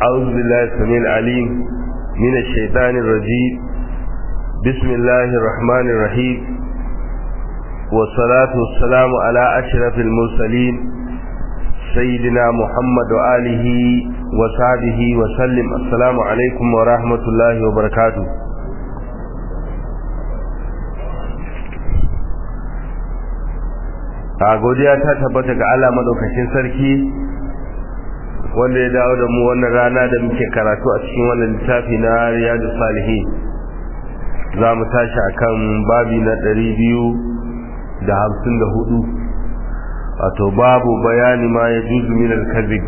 أعوذ بالله السميع العليم من الشيطان الرجيم بسم الله الرحمن الرحيم والصلاة والسلام على أشرف المرسلين سيدنا محمد وآله وصحبه وسلم السلام عليكم ورحمة الله وبركاته a godiya ta tabbata ga Allah madaukakin sarki wanda ya dawo da mu wannan rana da muke karatu a cikin wannan littafi na Riyadu Salihin za mu tashi akan babi na ɗari biyu da hamsin da hudu wato babu bayani ma ya juzu min al-kadhib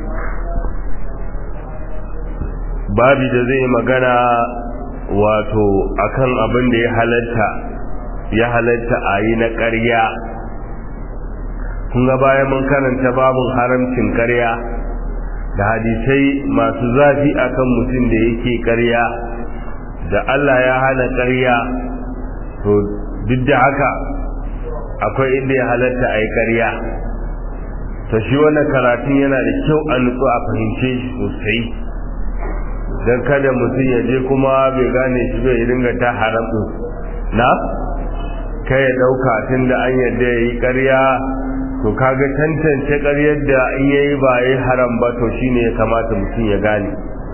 babi da zai magana wato akan abin da ya halatta ya halatta a yi na ƙarya kun ga bayan mun karanta babun haramcin ƙarya da hadisai masu zafi akan mutum da yake ƙarya da Allah ya hana ƙarya to duk da haka akwai inda ya halatta a yi ƙarya to shi wannan karatun yana da kyau a nutsu a fahimce shi sosai don kada mutum ya je kuma bai gane shi bai ringa ta haram na kai ya ɗauka tun da an yadda ya yi ƙarya to kaga tantance ƙaryar da in yayi ba yayi haram ba to shine ya kamata mutum ya gane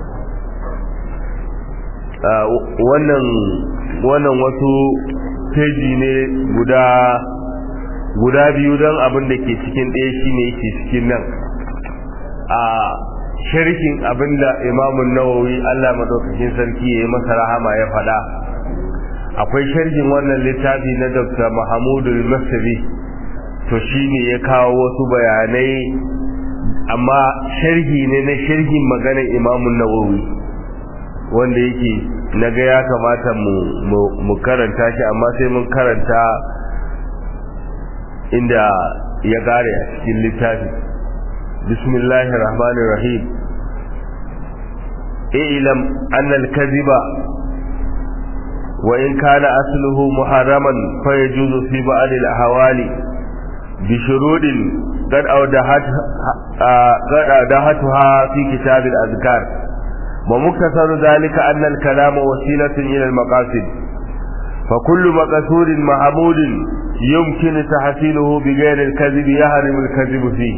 wannan wannan wasu peji ne guda guda biyu don abin da ke cikin ɗaya shine yake cikin nan a sharhin abin da imamun nawawi Allah madaukakin sarki ya yi masa rahama ya faɗa akwai sharhin wannan littafi na Dr. Mahamudu Masri to shi ne ya kawo wasu bayanai amma sharhi ne na sharhin maganar imamun nawawi wanda yake na ga ya kamata mu karanta shi amma sai mun karanta inda ya gare a cikin littafi bismillahir rahmanir rahim ilam anna al-kadhiba wa in kana asluhu muharraman fa yajuzu fi ba'd al-ahwali بشروط قد أودهتها قد أودهتها في كتاب الأذكار ومكتسر ذلك أن الكلام وسيلة إلى المقاصد فكل مقصود محمود يمكن تحصيله بغير الكذب يهرم الكذب فيه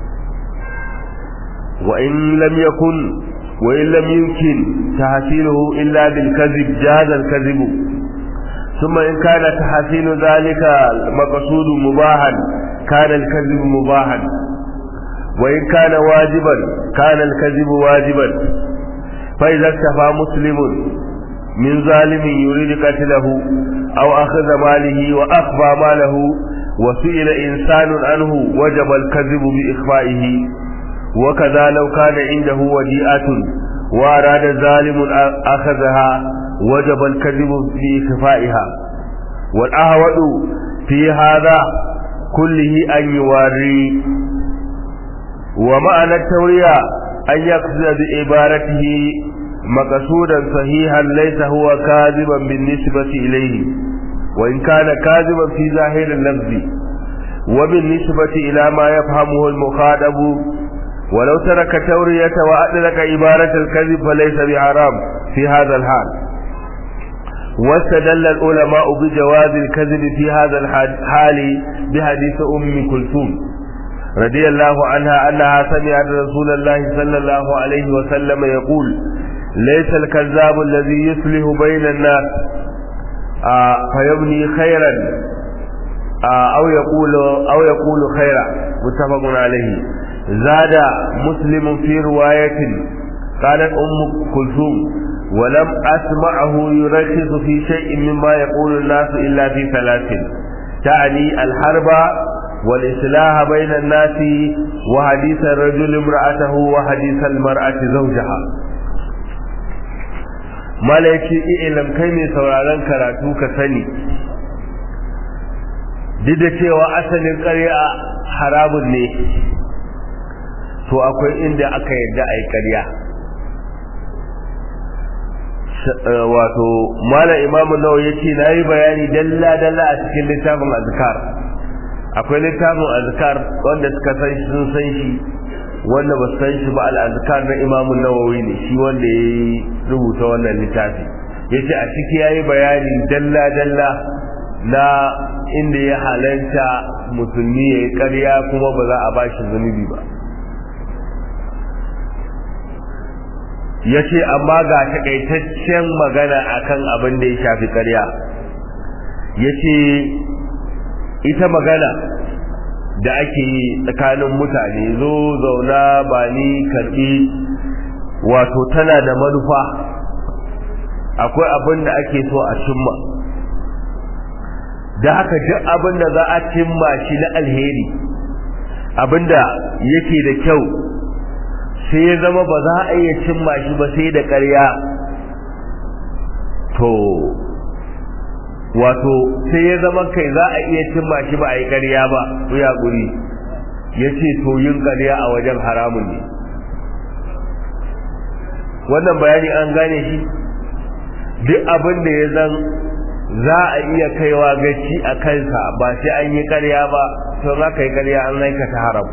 وإن لم يكن وإن لم يمكن تحصيله إلا بالكذب جاز الكذب ثم إن كان تحصيل ذلك المقصود مباحا كان الكذب مباحا وإن كان واجبا كان الكذب واجبا فإذا اكتفى مسلم من ظالم يريد قتله أو أخذ ماله وأخفى ماله وسئل إنسان عنه وجب الكذب بإخفائه وكذا لو كان عنده وديئة وأراد ظالم أخذها وجب الكذب بإخفائها والأهوأ في هذا كله أن يواري ومعنى التورية أن يقصد بعبارته مقصودا صحيحا ليس هو كاذبا بالنسبة إليه وإن كان كاذبا في ظاهر اللفظ وبالنسبة إلى ما يفهمه المخاطب ولو ترك التورية وأدرك عبارة الكذب فليس بحرام في هذا الحال واستدل العلماء بجواز الكذب في هذا الحال بحديث أم كلثوم رضي الله عنها أنها سمعت رسول الله صلى الله عليه وسلم يقول ليس الكذاب الذي يصلح بين الناس آه فيبني خيرا آه أو يقول أو يقول خيرا متفق عليه زاد مسلم في رواية قالت أم كلثوم ولم أسمعه يركز في شيء مما يقول الناس إلا في ثلاث تعني الحرب والإصلاح بين الناس وحديث الرجل امرأته وحديث المرأة زوجها mala ya ce ilam kai mai sauraron karatu ka sani duk da cewa asalin ƙarya haramun ne to akwai inda aka yadda a yi ƙarya wato mala imamu nawa ya ce na yi bayani dalla-dalla a cikin littafin azkar akwai littafin azkar wanda suka san shi sun san shi wanda ba san shi ba al-azkar na Imam Nawawi ne shi wanda ya rubuta wannan littafi yace a ciki yayi bayani dalla dalla na inda ya halanta musulmi ya yi ƙarya kuma ba za a ba shi zunubi ba ya ce amma ga takaitaccen magana akan abin da ya shafi ƙarya ya ce ita magana da ake yi tsakanin mutane zo zauna ba ni karɓi wato tana da manufa akwai abin da ake so a cimma da haka duk abin da za a cimma shi na alheri abin da yake da kyau sai ya zama ba za a iya cimma shi ba sai da ƙarya to wato sai ya zama kai za a iya cimma shi ba a yi ƙarya ba to ya guri ya ce to yin ƙarya a wajen haramun ne wannan bayani an gane shi duk abin da ya zan za a iya kaiwa gaci a kansa ba sai an yi ƙarya ba to za ka yi ƙarya an aikata haram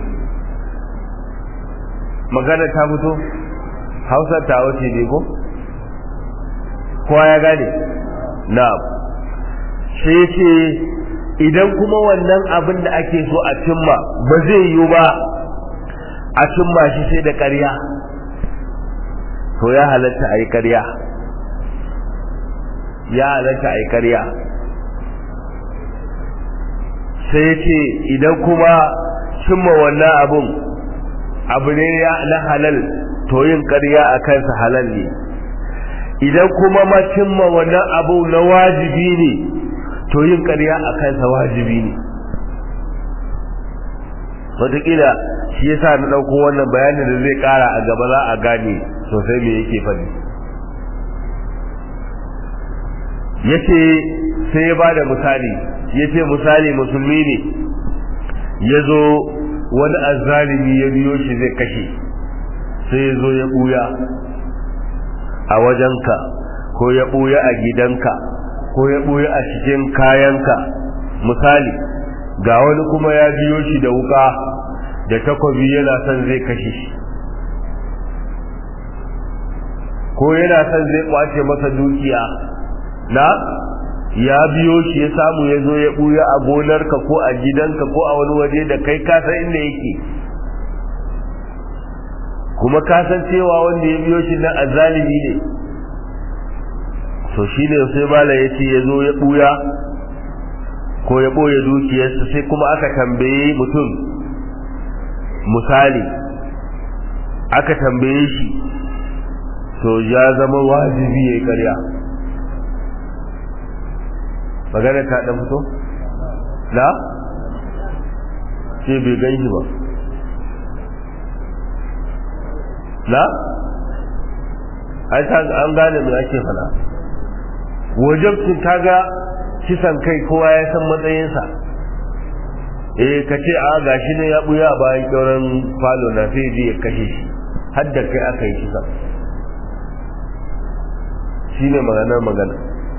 magana ta fito hausa ta wuce ne ko kowa ya gane na sai ce idan kuma wannan abin da ake so a cimma ba zai yiwu ba a cimma shi sai da ƙarya to ya halatta a yi ƙarya ya halatta a yi ƙarya sai ce idan kuma cimma wannan abin abu ne na halal to yin ƙarya a kansa halal ne idan kuma ma cimma wannan abu na wajibi ne to yin ƙarya a kansa wajibi ne wataƙila shi yasa na ɗauko wannan bayanin da zai ƙara a gaba za a gane sosai me yake faɗi yace sai ya ba da misali yace misali musulmi ne ya zo wani azzalimi ya biyo shi zai kashe sai ya zo ya ɓuya a wajenka ko ya ɓuya a gidanka ko ya ɓuya a cikin kayanka misali ga wani kuma ya biyo shi da wuka da takobi yana son zai kashe shi ko yana son zai kwace masa dukiya na ya biyo shi ya samu ya zo ya ɓuya a gonarka ko a gidanka ko a wani waje da kai kasan inda yake kuma kasan cewa wanda ya biyo shi nan azalimi ne to shi ne sai mala ya ce ya zo ya ɓuya ko ya ɓoye dukiyarsa sai kuma aka tambaye mutum misali aka tambaye shi to ya zama wajibi ya yi karya magana ta ɗan fito? na? ce bai gan shi ba na? an gane mai ake fana wajen ta ga kisan kai kowa ya san matsayinsa eh ka ce a gashi ne ya buya bayan kyauran falo na sai je ya kashe shi har da kai aka yi kisan shi ne maganar magana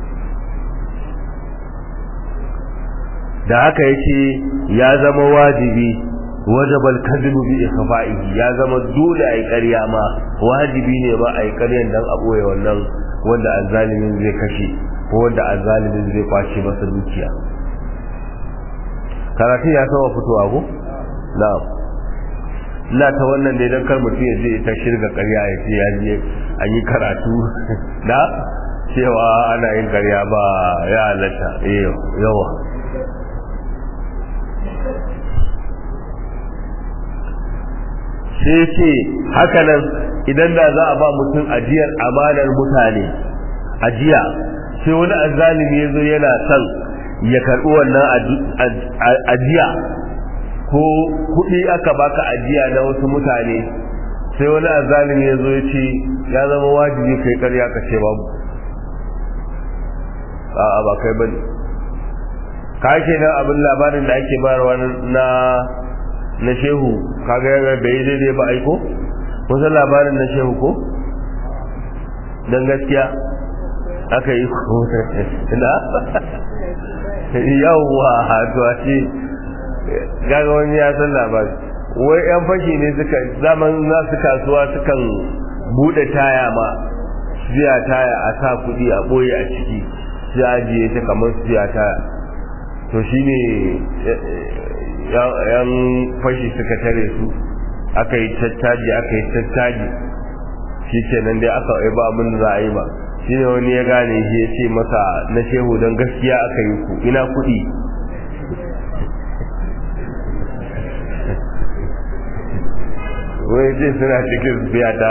da haka yake ya zama wajibi wajabal kadhibu bi ikhfa'ihi ya zama dole ai ƙarya ma wajibi ne ba ai ƙaryan dan a boye wannan wanda azzalimin zai kashe ko wanda azzalimin zai kwace masa dukiya karatu ya saba fitowa ko na'am ina ta wannan ne dan kar mutum ya je ta shirga ƙarya ya ce ya je an yi karatu na cewa ana yin ƙarya ba ya halatta yawa sai ce hakanan idan da za a ba mutum ajiyar amanar mutane ajiya sai wani azzalimi ya zo yana son ya karɓi wannan ajiya ko kuɗi aka baka ajiya na wasu mutane sai wani azzalimi ya zo ya ce ya zama wajibi kai karya ka ce babu a'a ba kai bane ka ke nan abin labarin da ake bayarwa na na shehu kaga ya bai daidai ba aiko kusan labarin na shehu ko don gaskiya aka yi ko na yawwa to a ce gaga wani ya san labari wai yan fashi ne suka zaman za su kasuwa sukan bude taya ma siya taya a sa kudi a boye a ciki sai ajiye ta kamar siya taya to shine yan fashi suka tare su aka yi tattaji aka yi tattaji shi kenan dai aka yi ba mun za a yi ba shine wani ya gane shi ya ce masa na shehu don gaskiya aka yi ku ina kudi wai ce suna cikin biya ta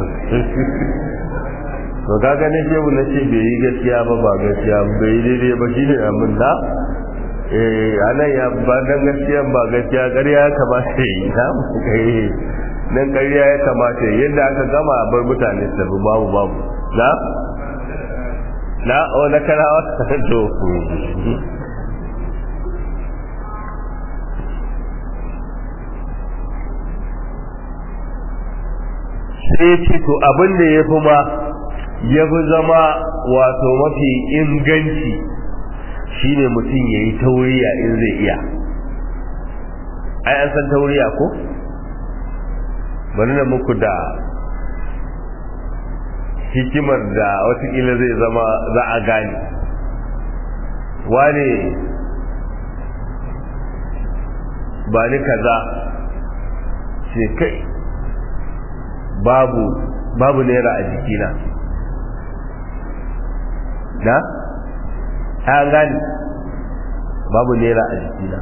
to kaga ne shehu na ce bai yi gaskiya ba ba gaskiya bai yi daidai ba shi ne amin da eh anan ya ba dan gaskiya ba gaskiya ƙarya ya kamata yi na eh nan ƙarya ya kamata yadda aka gama a bar mutane su tafi babu babu na na o na karawa to sai ce to abin da ya fi ma ya fi zama wato mafi inganci shine mutum ya yi tauriya in zai iya ai an san tauriya ko bari na muku da hikimar da watakila zai zama za a gane wane ba ni kaza ce kai babu babu naira a jikina na an gani babu naira a jikina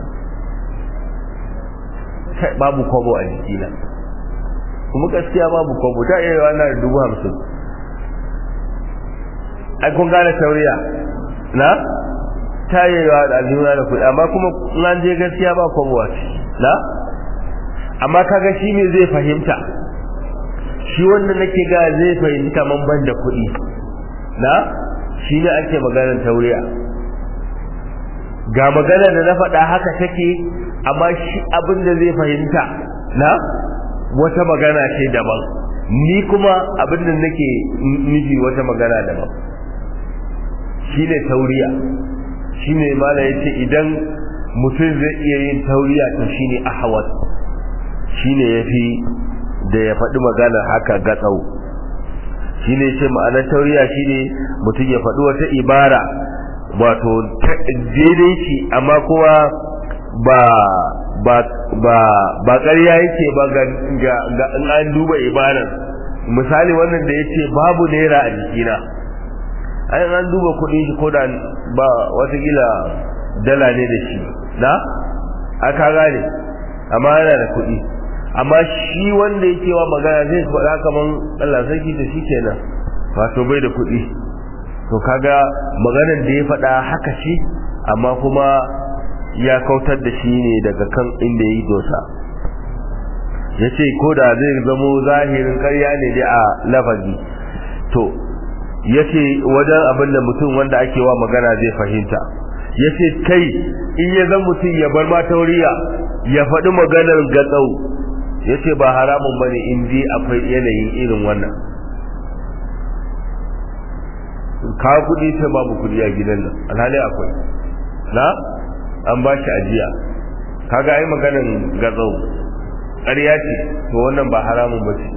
kai babu kwabo a jikina kuma gaskiya babu kwabo ta iya yawa na da dubu hamsin ai kun gane tauriya na ta iya yawa da aljihuna da kuɗi amma kuma an je gaskiya ba kwabo a ciki na amma kaga shi ne zai fahimta shi wanda nake ga zai fahimta man ban da kuɗi na shi ne ake maganar tauriya ga magana da na faɗa haka take amma shi abin da zai fahimta na wata magana ce daban ni kuma abin da nake nufi wata magana daban shi ne tauriya shi ne mala ya ce idan mutum zai iya yin tauriya to shi ne ahawat shi ne ya fi da ya faɗi magana haka gatsau shi ne ce ma'anar tauriya shi ne mutum ya faɗi wata ibara wato daidai shi amma kuma ba ba ba ba ƙarya yake ba ga ga in an duba ibarar misali wannan da yace babu naira a jikina ai an duba kuɗin shi ko da ba watakila dala ne da shi na aka gane amma yana da kuɗi amma shi wanda yake wa magana zai faɗa kaman Allah sarki da shi kenan wato bai da kuɗi to kaga maganar da ya faɗa haka ce amma kuma ya kautar da shi ne daga kan inda ya yi dosa ya ce ko da zai zamo zahirin karya ne dai a lafazi to ya ce wajen abin da mutum wanda ake wa magana zai fahimta ya ce kai in ya zan mutum ya bar matauriya ya faɗi maganar gatsau ya ce ba haramun ba ne in ji akwai yanayin irin wannan ka kuɗi ta babu kuɗi a gidan nan alhali akwai na an ba shi ajiya kaga ai maganin gazau ƙarya ce to wannan ba haramun ba ce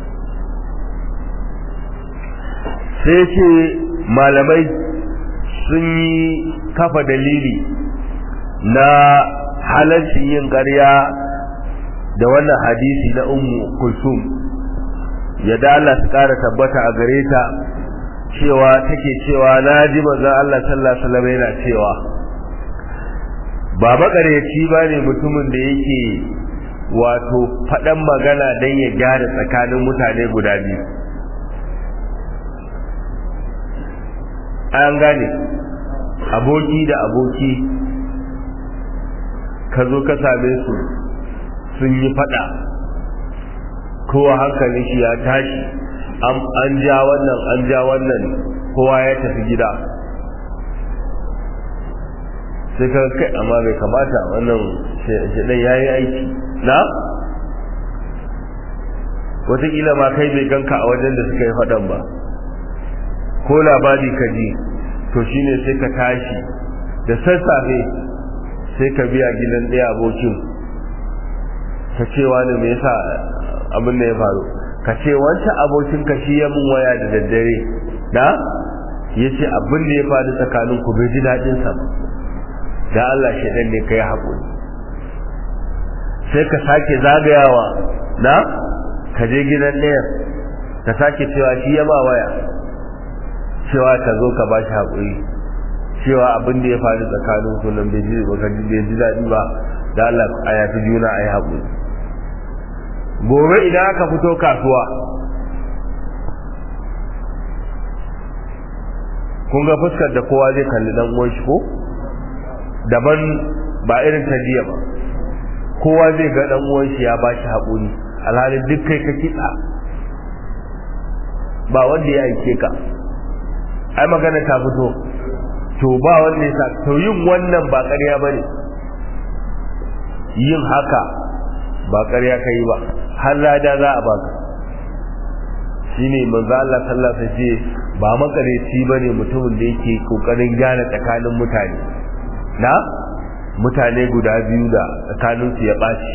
sai ce malamai sun yi kafa dalili na halarcin yin ƙarya da wannan hadisi na ummu kulsum ya da Allah su ƙara tabbata a gare ta cewa take cewa na ji manzon Allah sallallahu alaihi wasallam yana cewa ba makareci ba ne mutumin da yake wato faɗan magana don ya gyara tsakanin mutane guda biyu an gane aboki da aboki ka zo ka same su sun yi faɗa kowa hankalin shi ya tashi an ja wannan an ja wannan kowa ya tafi gida sai ka kai amma bai kamata wannan shaɗan ya yi aiki na wataƙila ma kai bai ganka a wajen da suka yi faɗan ba ko labari ka ji to shine sai ka tashi da sassafe sai ka biya gidan ɗaya abokin ta cewa ne me yasa abin da ya faru ka ce wancan abokin ka shi ya mun waya da daddare da ya ce abin da ya faru tsakanin ku bai ji daɗin sa da Allah shi ɗan ne kai haƙuri sai ka sake zagayawa na ka je gidan ɗayan ka sake cewa shi ya ba waya cewa ka zo ka ba shi haƙuri cewa abin da ya faru tsakanin ku nan bai ji bai ji daɗi ba da Allah a yafi juna a yi haƙuri gobe idan aka fito kasuwa kun ga fuskar da kowa zai kalli dan uwan shi ko daban ba irin ta jiya ba kowa zai ga dan uwan shi ya ba shi haƙuri alhalin duk kai ka kitsa ba wanda ya aike ka ai magana ta fito to ba wanda ya sa to yin wannan ba ƙarya bane yin haka ba ƙarya kai ba har lada za a baka shine manzo Allah sallallahu alaihi wasallam ba makareci bane mutumin da yake kokarin gyara tsakanin mutane na mutane guda biyu da tsakanin su ya baci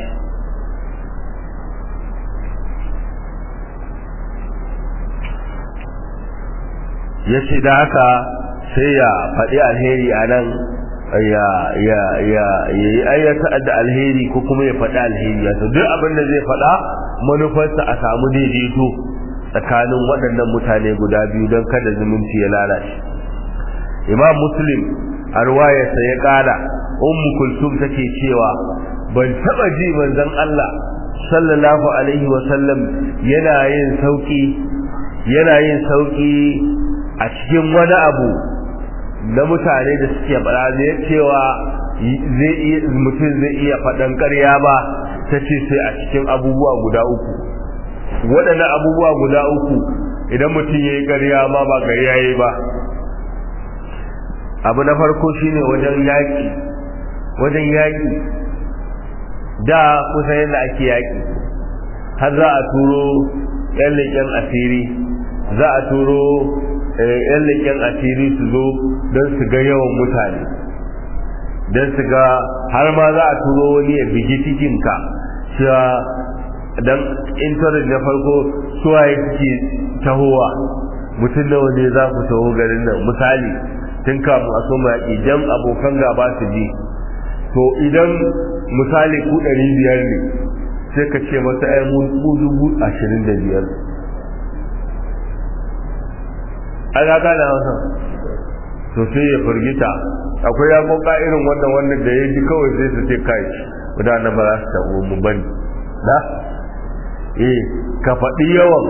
yace da haka sai ya faɗi alheri a nan ya ya ya yi ayyata da alheri ko kuma ya faɗi alheri ya duk abin da zai faɗa manufarsa a samu daidaito tsakanin waɗannan mutane guda biyu don kada zumunci ya lalace imam muslim a ruwayarsa ya ƙara ummu kulsum take cewa ban taɓa ji manzon Allah sallallahu alaihi wa sallam yana yin sauki yana yin sauki a cikin wani abu na mutane da suke faɗa zai cewa zai iya mutum zai iya faɗan ƙarya ba ta ce sai a cikin abubuwa guda uku waɗannan abubuwa guda uku idan mutum ya yi ƙarya ma ba gari ya yi ba abu na farko shine wajen yaƙi wajen yaƙi da kusa yadda ake yaƙi har za a turo 'yan leƙen asiri za a turo yan leƙen asiri su zo don su ga yawan mutane don su ga har ma za a turo wani ya bigi cikinka cewa don intanet na farko suwaye suke tahowa mutum nawa ne za ku taho garin nan misali tun kafin a soma yaƙi don abokan gaba su ji to idan misali ku ɗari biyar ne sai ka ce masa ai mu dubu ashirin da biyar a ga gane wasa to sai ya firgita akwai ya koka irin wannan wannan da ya ji kawai sai su ce kai mutanen ba za su tabo mu bane da eh ka faɗi yawan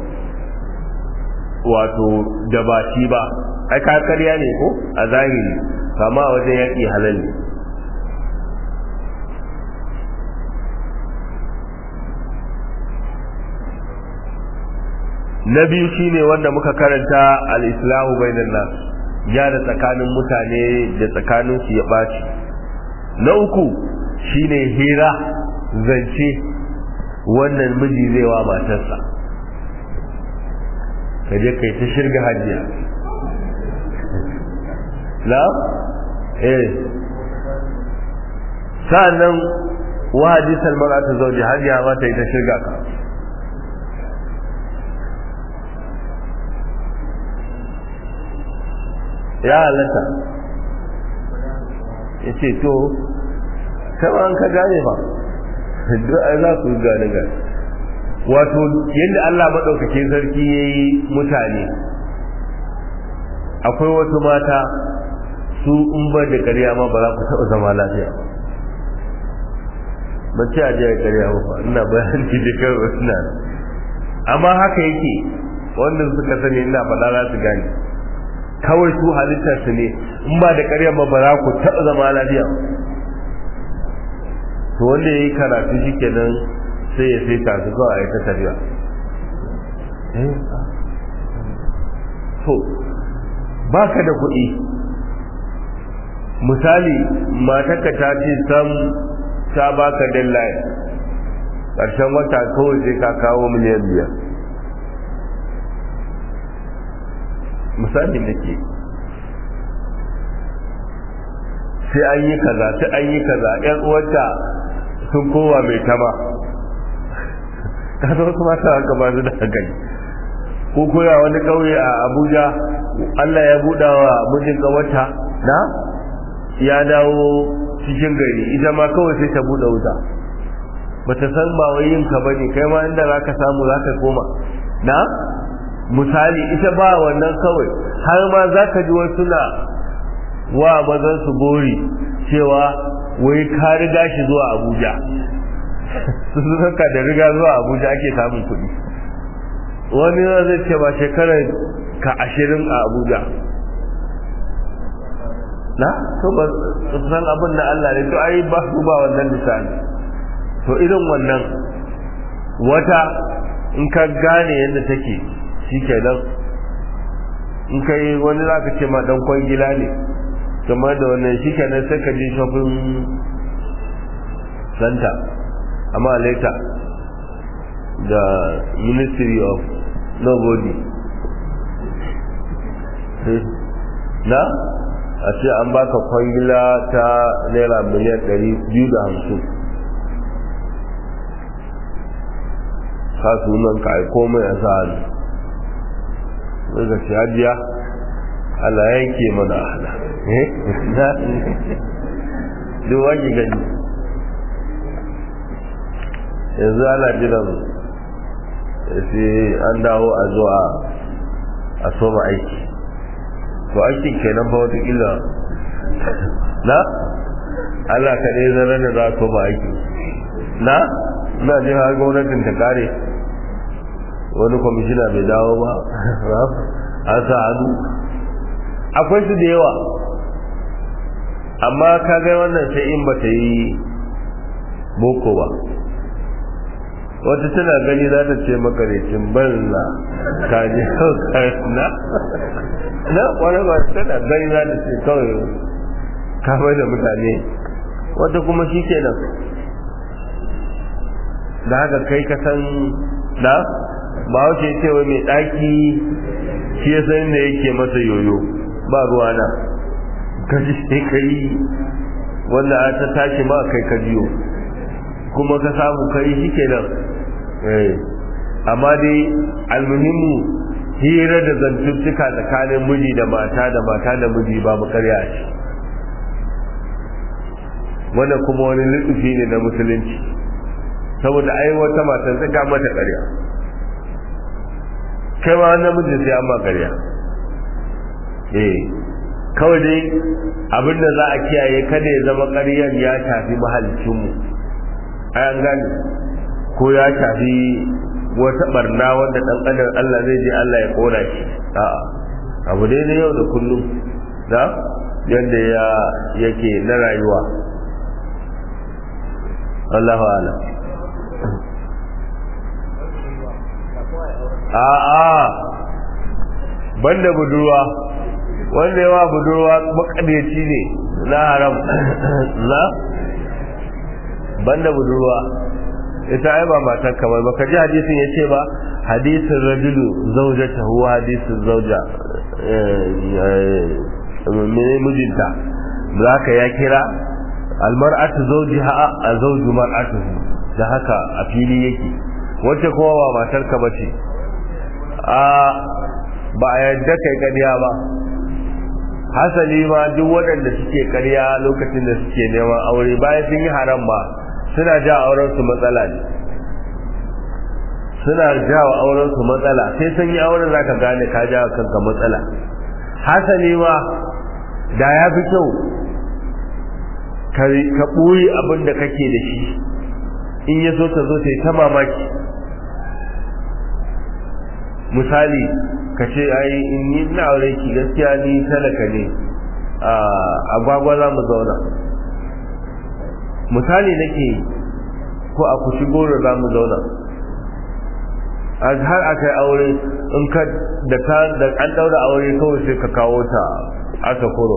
wato da ba shi ba ai ka karya ne ko a zahiri kama wajen yaƙi halal ne na biyu shine wanda muka karanta al-islahu bainan nas ya da tsakanin mutane da tsakanin su ya baci na uku shine hira zance wannan miji zai wa matarsa kaje kai ta shirga hajiya la eh sa'annan wa hadisal mar'atu zawji hajiya ma ta yi ta shirga ka ya halatta ya ce to kama an ka gane ba duk ai za ku gane ga wato yadda Allah maɗaukake sarki ya yi mutane akwai wasu mata su in ba da ƙarya ma ba za ku taɓa zama lafiya ba ce a je a ƙarya ba ina bayani da kawai suna amma haka yake wanda suka sani ina faɗa za su gane kawai su halittar su ne in ba da ƙarya ba ba za ku taɓa zama lafiya to wanda ya yi karatu shi kenan sai ya sai ta su kawai a yi ta tafiya to ba ka da kuɗi misali matarka ta ce sam ta baka deadline ƙarshen wata kawai sai ka kawo miliyan biyar misali da ke sai an yi kaza sai an yi kaza yan uwarta sun kowa mai tama kaga wasu mata haka ba su da hankali ko koya wani kauye a abuja allah ya buɗa wa mijin wata na ya dawo cikin gari ita ma kawai sai ta buɗe wuta ba ta san ba wai yin ka bane kai ma inda za ka samu za ka koma na misali ita ba wannan kawai har ma za ka ji wasu na wa mazan su gori cewa wai ka riga shi zuwa abuja sun zaka da riga zuwa abuja ake samun kuɗi wani zai ce ba shekarar ka ashirin a abuja na to ba san abin da Allah ne to ai ba su ba wannan misali to irin wannan wata in ka gane yadda take shi kenan in ka yi wani za ka ce ma dan kwangila ne kamar da wannan shi kenan sai ka je shopping center amma later the ministry of nobody na a ce an baka kwangila ta naira miliyan ɗari biyu da hamsin ka sunan ka aiko mai a sa hannu daga shi hajiya Allah yanke mana hana na duk wani gani yanzu ana jiran sai an dawo a zuwa a soma aiki to aikin kenan ba wata illa na Allah ka ɗaya zarar da za a soma aiki na ina jin har gwamnatin ta kare wani kwamishina bai dawo ba an sa hannu akwai su da yawa amma ka ga wannan sai in ba ta yi boko ba wata tana gani za ta ce makarecin banza ka ji na na kwanar ba tana gani za ta ce kawai kamar da mutane wata kuma shi kenan da haka kai ka san da ba wace cewa mai ɗaki shi ya san da yake masa yoyo ba ruwa na ka ji sai ka yi wanda ta tashi ma kai ka jiyo kuma ka samu kai shi kenan amma dai almuhimmu hira da zantuttuka tsakanin miji da mata da mata da miji babu karya ce wannan kuma wani lutsufi ne na musulunci saboda ai wata matan ta ga mata karya kai ma namiji sai an ma karya eh kawai dai abinda za a kiyaye kada ya zama ƙaryan ya shafi mahalicinmu ai an gane ko ya shafi wata barna wanda dan adam Allah zai je Allah ya kora shi a'a abu dai na yau da kullum da yadda ya yake na rayuwa Allahu a'lam a'a banda budurwa wanda yawa budurwa makadeci ne na haram na banda budurwa ita ai ba matar kamar ba ka ji hadisin ya ce ba hadisin rajulu zaujata huwa hadisin zauja mene mijinta za ka ya kira almar'atu zaujiha a zauju mar'atuhu da haka a fili yake wacce kowa ba matar ka bace a ba a yadda kai ƙarya ba hasali ma duk waɗanda suke ƙarya lokacin da suke neman aure bayan sun yi haram ba suna ja auren su matsala ne suna ja wa auren su matsala sai sun yi auren zaka gane ka ja kanka matsala hasali ma da ya fi kyau ka ɓoye abin da kake da shi in ya so ta zo ta yi ta mamaki misali ka ce ai in yi na aure ki gaskiya ni talaka ne a agwagwa za mu zauna misali nake ko a kushi goro za mu zauna har aka yi aure in ka da ka da an daura aure kawai sai ka kawo ta aka kuro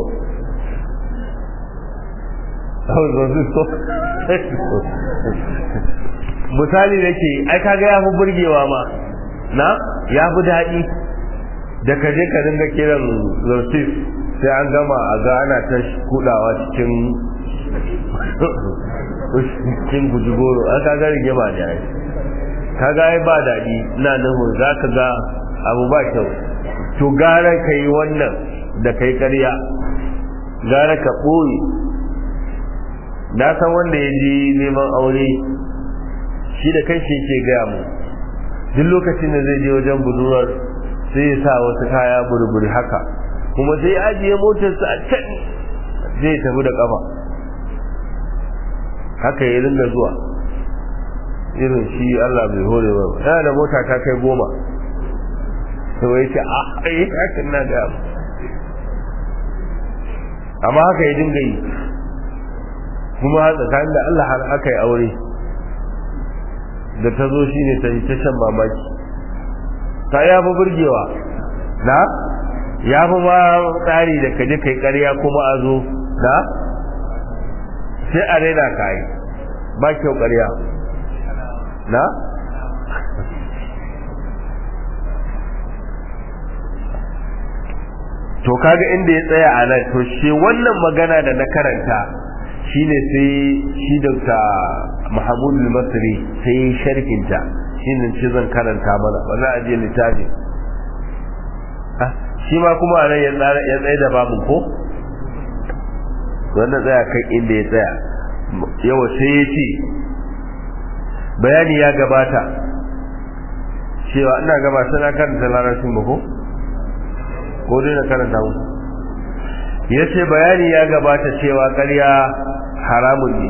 misali nake ai kaga ya fi burgewa ma na ya fi daɗi da ka je ka dinga kiran zartif sai an gama a ga ana ta kudawa cikin cikin guji goro an ka ga rige ba ne ai kaga ai ba daɗi ina nufin za ka ga abu ba kyau to gara ka yi wannan da kai ƙarya gara ka ɓoye na san wanda ya ji neman aure shi da kai shi ke gaya mu duk lokacin da zai je wajen budurwar sai ya sa wasu kaya burburi haka kuma sai ya ajiye motarsa a can zai tafi da kafa haka ya ringa zuwa irin shi Allah bai hore ba yana da mota ta kai goma to ya ce a ai hakan na ga amma haka ya dinga yi kuma tsakanin da Allah har aka yi aure da ta zo shine ta yi ta shan mamaki ta ya fi burgewa na ya fi ma tsari da kaje kai karya kuma a zo na sai a raina ka yi ba kyau karya na to kaga inda ya tsaya a nan to shi wannan magana da na karanta shine sai shi Dr. Mahmud al-Masri sai sharhinta shine ce zan karanta mana ba za a je littafi shi ma kuma a nan ya tsaye da babu ko wannan tsaya kan inda ya tsaya yawa sai ya ce bayani ya gabata cewa ina gaba sana karanta larabcin ba ko ko dai na karanta mu ya ce bayani ya gabata cewa ƙarya haramun ne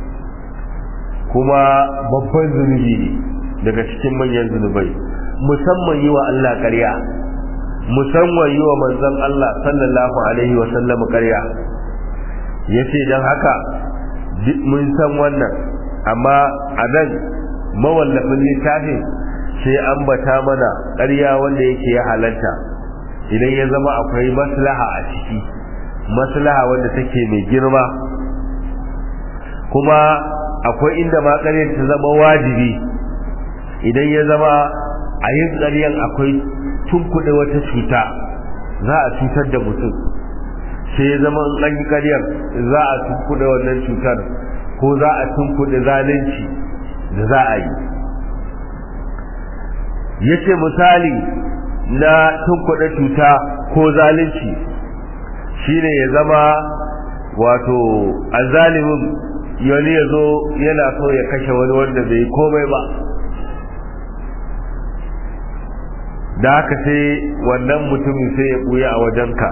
kuma babban zunubi ne daga cikin manyan zunubai musamman yi wa Allah ƙarya musamman yi wa manzon Allah sallallahu alaihi wa sallam ƙarya ya ce don haka mun san wannan amma a nan mawallafin littafin sai an bata mana ƙarya wanda yake ya halatta idan ya zama akwai maslaha a ciki maslaha wanda take mai girma kuma akwai inda ma ƙaryar ta zama wajibi idan ya zama a yin ƙaryar akwai tunkuɗe wata cuta za a cutar da mutum sai ya zama in an yi ƙaryar za a tunkuɗe wannan cutar ko za a tunkuɗe zalunci da za a yi ya ce misali na tunkuɗe cuta ko zalunci shine ya zama wato azalimin yali ya zo yana so ya kashe wani wanda bai komai ba da haka sai wannan mutumin sai ya ɓuya a wajenka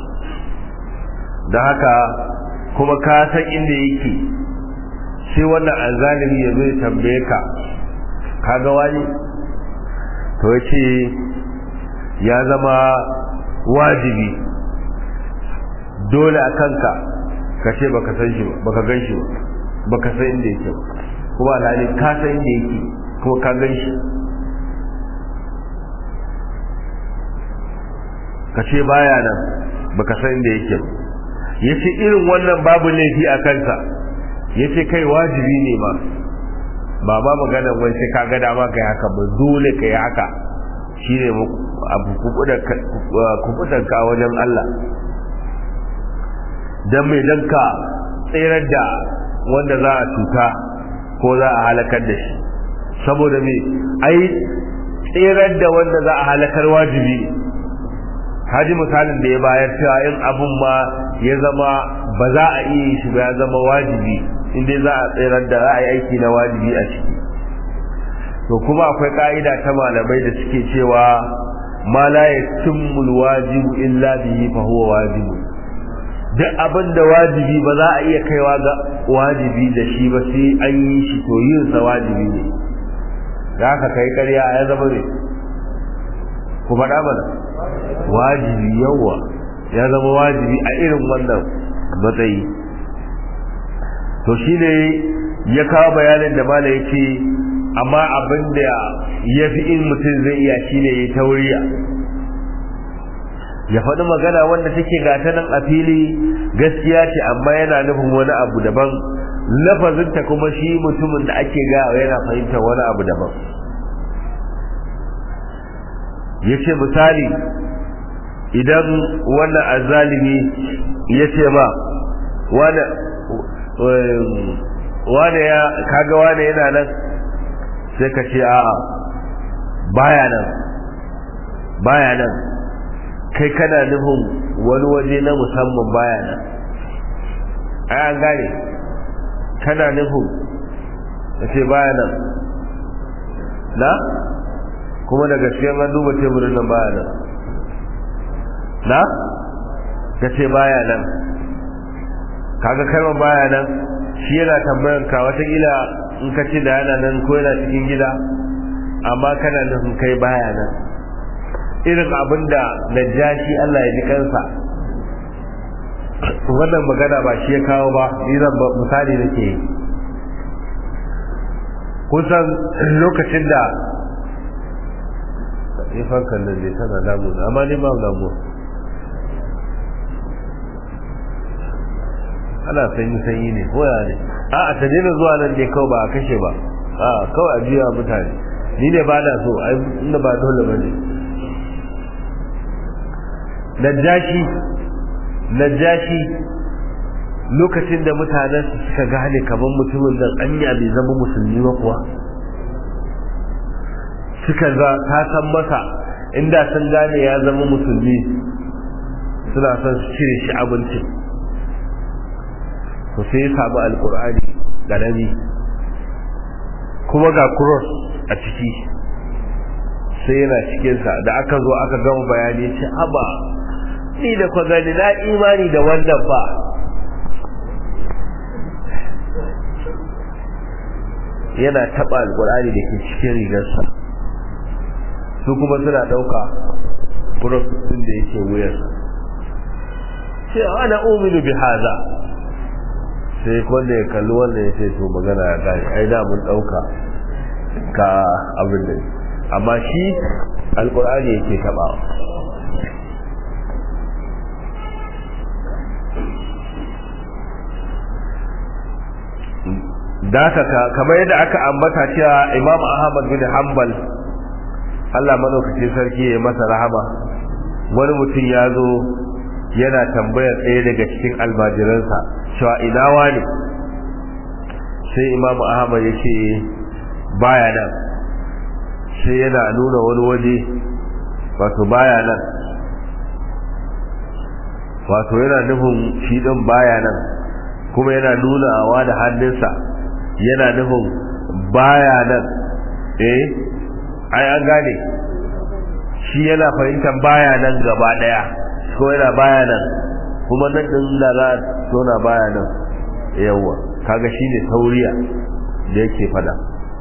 da haka kuma ka san inda yake sai wannan azalimi ya zo ya tambaye ka kaga wani to ya ce ya zama wajibi dole a kanka ka ce baka san shi ba baka gan shi ba baka san inda yake ba kuma alhali ka san inda yake kuma ka gan shi ka ce baya nan baka san inda yake ba ya ce irin wannan babu laifi a kansa ya ce kai wajibi ne ma ba ma magana wai sai ka ga dama kai haka ba dole kai haka shine abu kubutanka wajen Allah don mai don ka tserar da wanda za a cuta ko za a halakar da shi saboda mai ai tserar da wanda za a halakar wajibi ne haji misalin da ya bayar cewa in abun ma ya zama ba za a iya shi ba ya zama wajibi inda za a tserar da za a yi aiki na wajibi a ciki to kuma akwai ka'ida ta malamai da suke cewa ma la yatimmu wajibu illa bihi fa huwa wajibu duk abin da wajibi ba za a iya kaiwa ga wajibi da shi ba sai an yi shi to yin sa wajibi ne da haka kai ƙarya ya zama ne ku faɗa mana wajibi yawa ya zama wajibi a irin wannan matsayi to shine ya kawo bayanin da mala ya ce amma abin da ya fi in mutum zai iya shine ya tauriya ya faɗi magana wanda take gata nan a fili gaskiya ce amma yana nufin wani abu daban lafazinta kuma shi mutumin da ake gawa yana fahimtar wani abu daban ya ce misali idan wannan azalimi ya ce ma wane ya kaga wane yana nan sai ka ce a'a baya nan baya nan kai kana nufin wani waje na musamman baya nan ai an gane kana nufin ka ce baya nan na kuma daga cikin an duba teburin nan baya nan na ka ce baya nan kaga kalmar baya nan shi yana tambayan ka watakila in ka ce da yana nan ko yana cikin gida amma kana nufin kai baya nan irin abin da najashi Allah ya ji kansa wannan magana ba shi ya kawo ba ni zan misali nake yi kusan lokacin da ya fankan nan ne tana damu amma ni ba damu ana sanyi sanyi ne koya ne a a ta daina zuwa nan ne kawai ba a kashe ba a kawai a biya mutane ni ne ba na so ai inda ba dole ba ne najashi najashi lokacin da mutanen su suka gane kamar mutumin nan anya bai zama musulmi ba kuwa suka za ta san masa inda sun gane ya zama musulmi suna son su cire shi abinci to sai ya samu alkur'ani garami kuma ga cross a ciki sai yana cikinsa da aka zo aka gama bayani ce haba ni da kwa gani na imani da wannan ba yana taɓa alkur'ani da ke cikin rigarsa su kuma suna ɗauka cross ɗin da yake wuyarsa ce ana uminu bi haza sai wanda ya kalli wanda ya ce to magana ya gani ai da mun dauka ka abin da amma shi alkur'ani yake tabawa daka kamar yadda aka ambata cewa imam ahmad bin hanbal Allah madaukakin sarki ya masa rahama wani mutum ya zo yana tambayar ɗaya daga cikin almajiransa cewa ina wani sai imam ahmad ya ce baya nan sai yana nuna wani waje wato baya nan wato yana nufin shi ɗin baya nan kuma yana nunawa da hannunsa yana nufin baya nan eh ai an gane shi yana fahimtar baya nan gaba ɗaya ko yana baya nan kuma nan din da za a tona baya nan yawa kaga shine tauriya da yake fada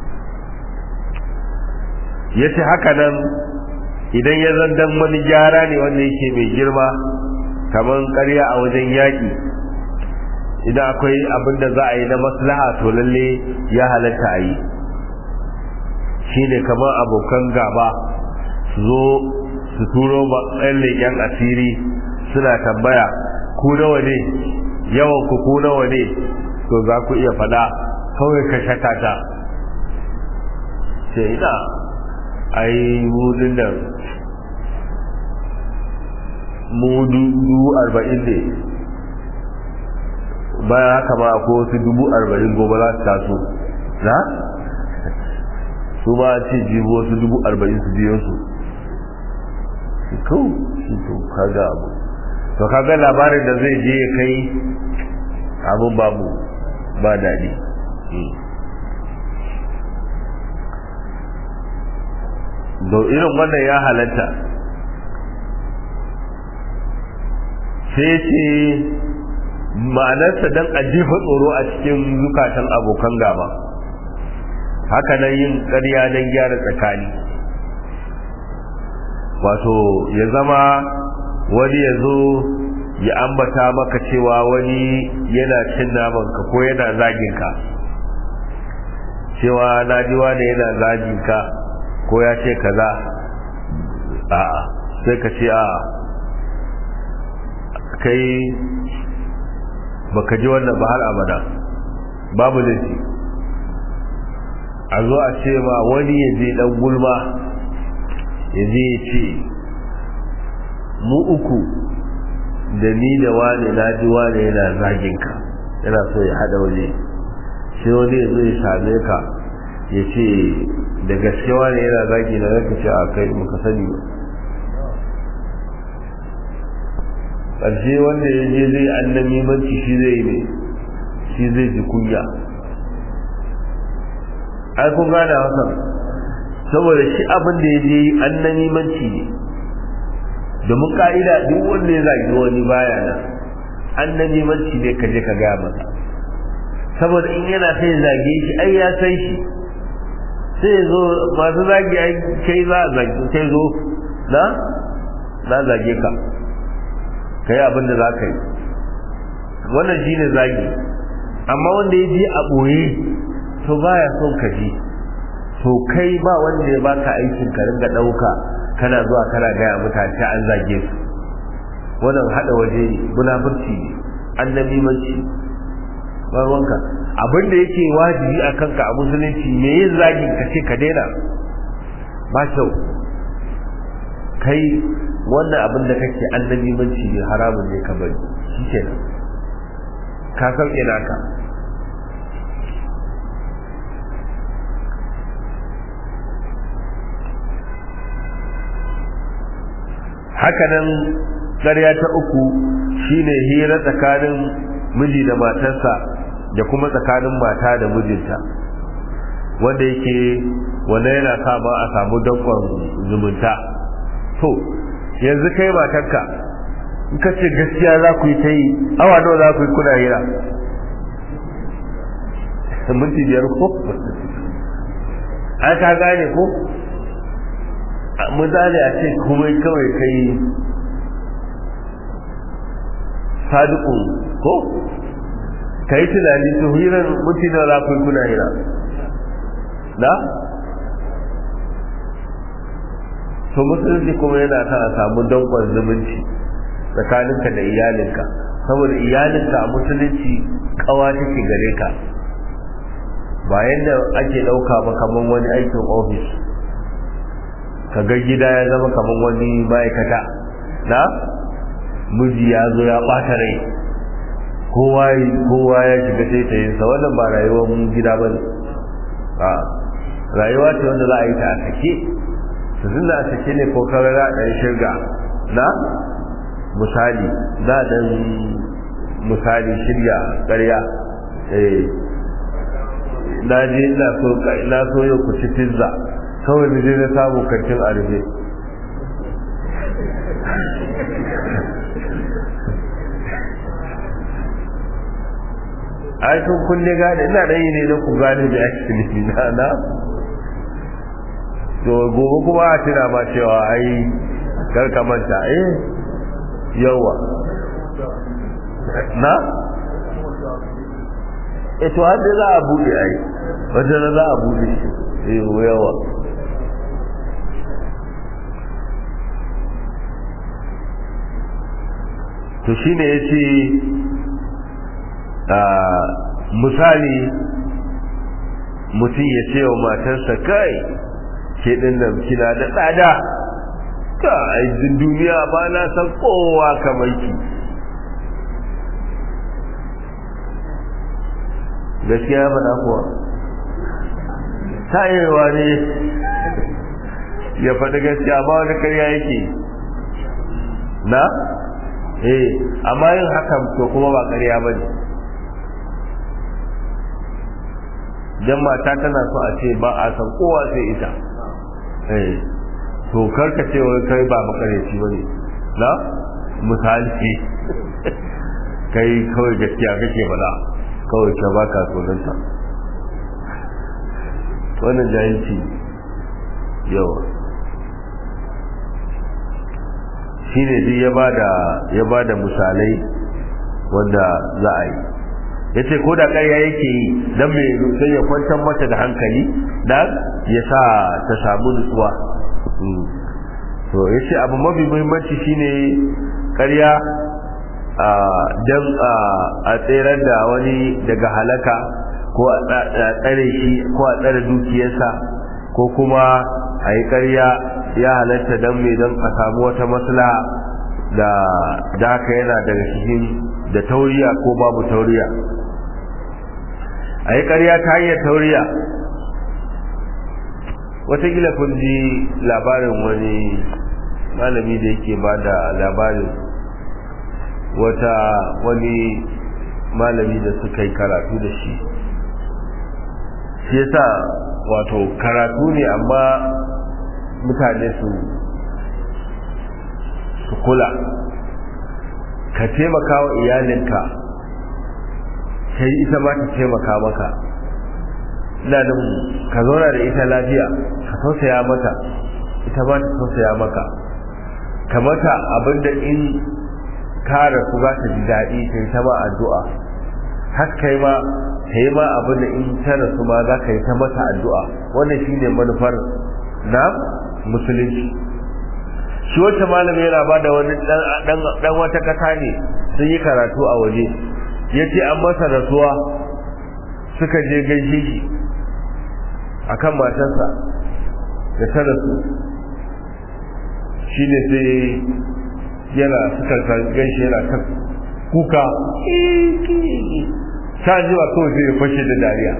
yace haka nan idan ya zandan wani gyara ne wanda yake mai girma kamar ƙarya a wajen yaƙi idan akwai abin da za a yi na maslaha to lalle ya halatta a yi shine kamar abokan gaba su zo su turo ba ɗan leƙen asiri suna tambaya ku nawa ne yawan ku ku nawa ne to za ku iya faɗa kawai ka shata ta sai ina ai mudin nan mudu dubu arba'in ne bayan haka ma ko wasu dubu arba'in gobe za su taso na su ba ce jibo wasu dubu arba'in su biyo su kawo shi to kaga abu to kaga labarin da zai je kai abun babu ba daɗi da irin wannan ya halatta sai ce ma'anarsa don a jefa tsoro a cikin zukatan abokan gaba haka nan yin ƙarya don gyara tsakani wato ya zama wani ya zo ya ambata maka cewa wani yana cin namanka ko yana zaginka cewa na ji wani yana zaginka ko ya ce kaza a'a sai ka ce a'a kai baka ji wannan ba har abada babu laifi a zo a ce ma wani ya je dan gulma ya je ya ce mu uku da ni da wane na ji wane yana zagin ka yana so ya hada waje sai wani ya zo ya same ka ya ce da gaskewa ne yana zagi na zaka ce a kai muka sani ba ƙarshe wanda ya je zai annabi manci shi zai ne shi zai ji kunya ai kun gane hakan saboda shi abin da ya je annabi manci ne domin ka'ida duk wanda ya zagi wani baya nan annabi manci ne ka je ka gaya masa saboda in yana sai zage shi ai ya san shi sai zo masu zagi ai kai za a zagi sai zo na na zage ka kai abin da za ka yi wannan shi ne zagi amma wanda ya ji a ɓoye to baya son ka ji to kai ba wanda ya baka aikin ka ringa ɗauka kana zuwa kana gaya mutane an zage su wannan haɗa waje ne munafurci ne annabi manci ruwanka abin da yake wajibi a kanka a musulunci me yin zagin ka ce ka daina ba kyau kai wannan abin da kake annabi manci ne haramun ne ka bari shi kenan ka sauke naka hakanan ƙarya ta uku shine hira tsakanin miji da matarsa da kuma tsakanin mata da mijinta wanda yake wanda yana sa ma a samu dankon zumunta to yanzu kai matarka in ka ce gaskiya za ku yi ta yi awa nawa za ku yi kuna hira minti biyar ko an ka gane ko misali a ce kuma kawai kai sadiku ko ka yi tunani to hirar mutu da rafin kuna hira na? to musulunci kuma yana sa a samu dankon zumunci tsakaninka da iyalinka saboda iyalinka a musulunci kawa take gare ka ba yadda ake ɗauka ba kamar wani aikin ofis ka ga gida ya zama kamar wani ma'aikata na miji ya zo ya ɓata rai kowa ya shiga taitayinsa wannan ba rayuwar gida ba ne a rayuwa ce wanda za a yi ta a sake su da a sake ne ko kawai za a ɗan shirga na misali za a ɗan misali shirya ƙarya na je ina so yau ku ci pizza kawai da je na samu kantin arbe ai kun kunne gane ina da yi ne na ku gane da ake nufi na na to gobe kuma a tuna ma cewa ai karka manta eh yawa na e to har da za a bude ai wata da za a bude shi eh yawa to shine yace misali mutum ya ce wa matarsa kai ke ɗin nan kina da tsada ka aikin duniya ba na san kowa kamar ki gaskiya ba na kuwa tayewa ne ya faɗi gaskiya ba wani karya yake na eh amma yin hakan to kuma ba karya ba ne dan mata tana so a ce ba a san kowa sai ita eh to karka ce wai kai ba makareci bane na misali kai kawai gaskiya kake bada kawai ka baka sonanta wannan jahilci yawa shine duk ya bada ya bada misalai wanda za a yi ya ce ko da ƙarya yake yi don mai sai ya kwantar mata da hankali da ya sa ta samu nutsuwa to ya ce abu mafi muhimmanci shine ƙarya don a tserar da wani daga halaka ko a tsare shi ko a tsare dukiyarsa ko kuma a yi ƙarya ya halatta don mai don a samu wata maslaha da da haka yana daga cikin da tauriya ko babu tauriya a yi ƙarya ta hanyar tauriya watakila kun ji labarin wani malami da yake ba da labarin wata wani malami da suka yi karatu da shi shi yasa wato karatu ne amma mutane su su kula ka taimaka wa iyalinka ka yi ita ma ta taimaka maka ina da ka zauna da ita lafiya ka tausaya mata ita ma ta tausaya maka ka mata abinda in ka rasu za ta ji daɗi ta yi ta ma addu'a har kai ma ka yi ma abinda in ta rasu ma za ka yi ta mata addu'a wannan shi ne manufar na musulunci shi wacce malami yana ba da wani dan wata kasa ne sun yi karatu a waje ya ce an masa rasuwa suka je gaishe shi a kan matarsa da ta rasu shi ne sai yana suka gaishe yana ta kuka ta ji wa kawai sai ya fashe da dariya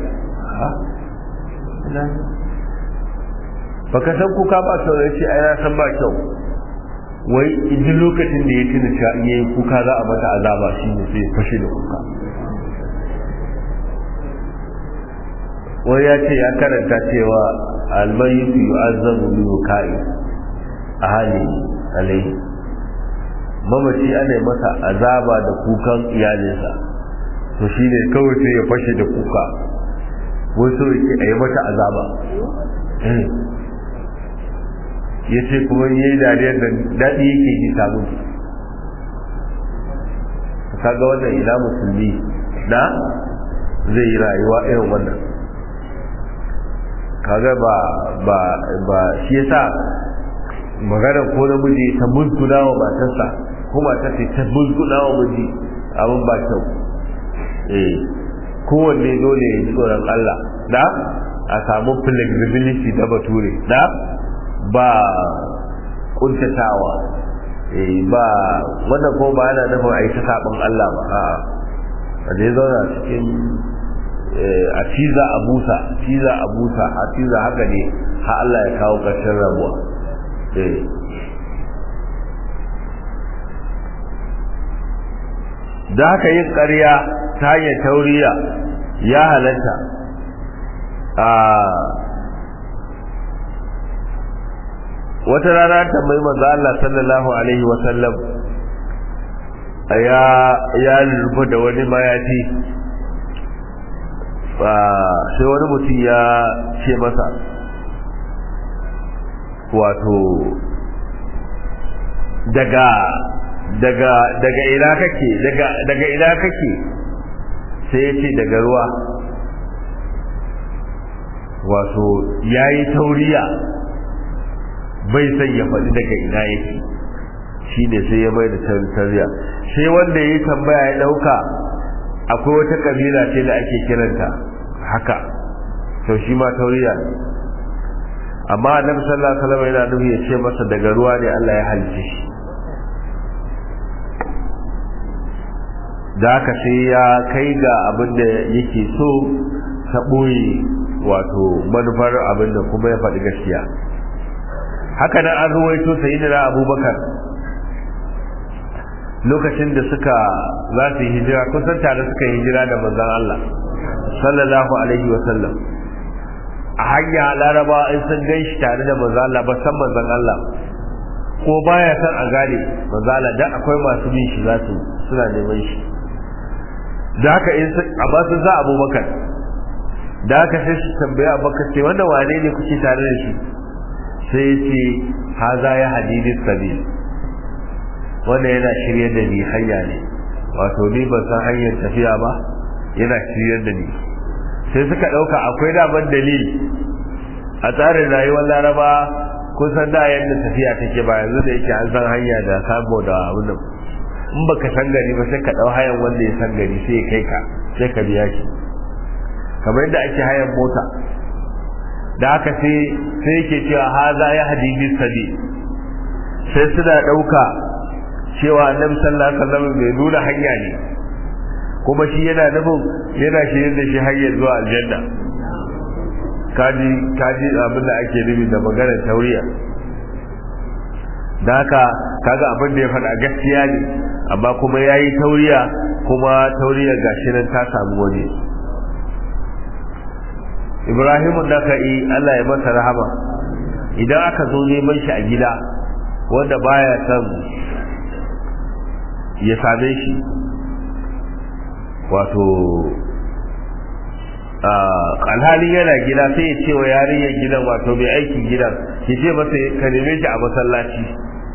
baka san kuka ba sau da ce ai san ba kyau wai idan lokacin da ya tuna cewa in yayi kuka za a mata azaba shi ne sai fashe da kuka wai ya ce ya karanta cewa almayitu yu'azzabu bi wuka'i a hali alaihi mamaci ana masa azaba da kukan iyalinsa to shi ne kawai sai ya fashe da kuka wasu yake a yi mata azaba ya ce kuma yi dariyar da daɗi yake ji samun kaga wannan ina musulmi na zai yi rayuwa irin wannan kaga ba ba ba shi yasa maganar ko namiji ta musguna wa matarsa ko matar ta musguna wa miji abin ba kyau eh kowanne dole ya ji tsoron Allah da a samu flexibility da bature da ba kuntatawa eh ba wannan ko ba yana nufin a yi ta sabon Allah ba a a da ya zauna cikin a ciza a busa ciza a busa a ciza haka ne har Allah ya kawo ƙarshen rabuwa da haka yin ƙarya ta hanyar tauriya ya halatta a wata rana tambayi manzo Allah sallallahu alaihi wa sallam ya ya rufe da wani mayafi sai wani mutum ya ce masa wato daga daga daga ina kake daga daga ina kake sai ya ce daga ruwa wato yayi tauriya bai san ya faɗi daga ina yake shi ne sai ya mai da tariya sai wanda ya yi tambaya ya ɗauka akwai wata ƙabila ce da ake kiranta haka to shi ma tauriya ne amma annabi sallallahu alaihi wasallam yana nufi ya ce masa daga ruwa ne Allah ya halice shi da haka sai ya kai ga abin da yake so ta ɓoye wato manufar abin da kuma ya faɗi gaskiya haka nan an ruwaito sayyidina abubakar lokacin da suka za su yi hijira kusan tare suka yi hijira da manzon Allah sallallahu alaihi wa sallam a hanya laraba in sun gan shi tare da manzon Allah ba san manzon Allah ko baya san a gane manzon Allah dan akwai masu bin shi za su suna neman shi da haka in amma sun za abubakar da haka sai su tambaya abubakar ce wanda wane ne kuke tare da shi sai ya ce haza ya hadidin sabil wanda yana shirye da ni hanya ne wato ni ban san hanyar tafiya ba yana shirye da ni sai suka ɗauka akwai daban dalil a tsarin rayuwar laraba kusan da yadda tafiya take ba yanzu da yake an san hanya da sabo da abin in baka san gari ba sai ka ɗau hayan wanda ya san gari sai ya kai ka sai ka biya shi kamar yadda ake hayan mota da haka sai sai yake cewa haza ya hadisi sabi sai suna ɗauka cewa annabi sallallahu alaihi wasallam bai nuna hanya ne kuma shi yana nufin yana shirin da shi hanyar zuwa aljanna kaji kaji abin da ake nufi da maganar tauriya da haka kaga abin da ya faɗa gaskiya ne amma kuma ya yi tauriya kuma tauriyar gashi nan ta samu wani ibrahimu da ka yi allah ya masa rahama idan aka zo neman shi a gida wanda baya son ya same shi wato alhali yana gida sai ya ce wa yarinyar gidan wato mai aikin gidan ki ce masa ka neme shi a masallaci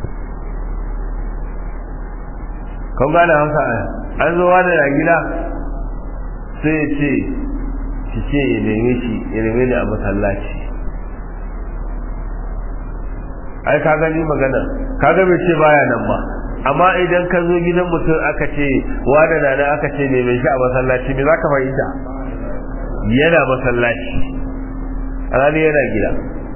kan gane hausa an zo wani na gida sai ya ce ki ce ya neme shi ya neme ni a masallaci ai ka gani magana ka ga bai ce baya nan ba amma idan ka zo gidan mutum aka ce wani na nan aka ce neme shi a masallaci me za ka fahimta yana masallaci alhali yana gida